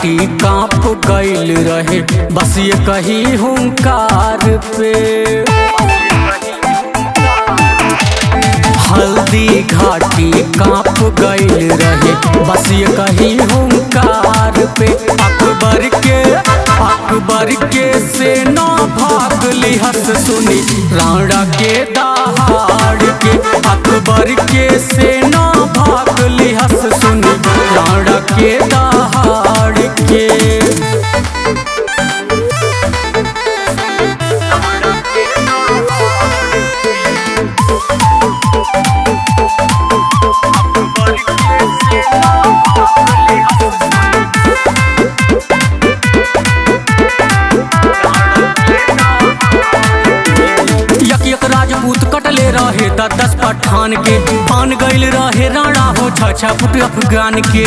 घाटी कांप गईल रहे बस ये कही हुंकार पे हल्दी घाटी कांप गईल रहे बस ये कही हुंकार पे अकबर के अकबर के सेना भाग लिहस सुनी राणा के दहाड़ के अकबर के सेना भाग लिहस सुनी राणा के दहाड़ के यक यक राजपूत कटले रहे द दस पठान के पान गईल रहे राणा हो छ छ फुट अफगान के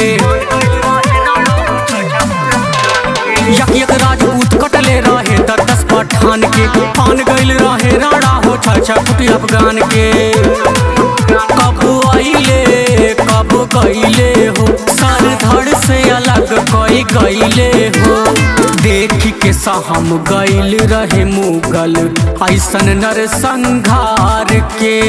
यक यक राजपूत कटले रहे द दस पठान के पान गईल रहे राणा हो छ छ फुट अफगान के कब आइले कब गईले हो सर धड़ से अलग कोई गईले हो देख के सहम गईल रहे मुगल ऐसन नर संघार के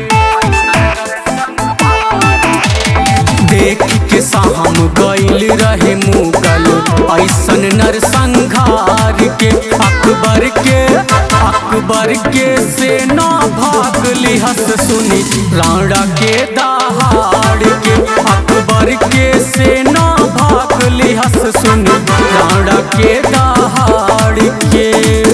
देख के सहम गईल रहे मुगल ऐसन नर संघार के अकबर के अकबर के सेना भाग लिहस सुनी राणा के दहाड़ के अकबर के सेना भाग लिहस सुनी राणा के दहाड़ के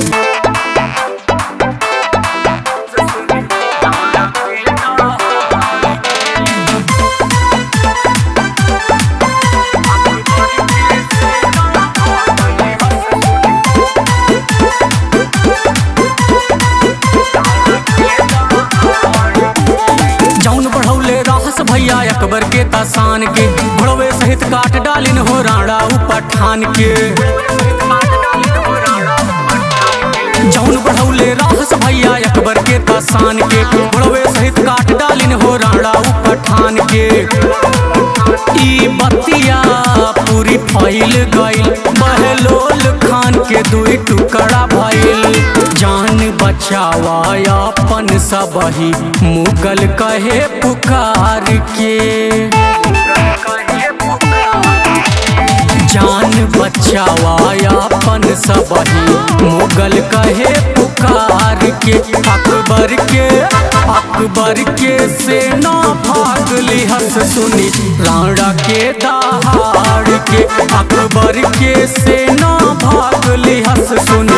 जौन बढ़ौले रहस भैया अकबर के तासान के घोड़वे सहित काट डालिन हो राणा उ पठान के जौन बढ़ौले रहस भैया अकबर के तासान के घोड़वे सहित काट डालिन हो राणा उ पठान के ई बतिया पूरी फैल गईल बहलोल खान के दुई टुकड़ा भइल जान बचावा अपन सबही मुगल कहे पुकार के जान बचावा अपन सबही मुगल कहे पुकार के अकबर के अकबर के सेना भाग लिहस सुनी राणा के दहाड़ के अकबर के सेना भाग लिहस सुनी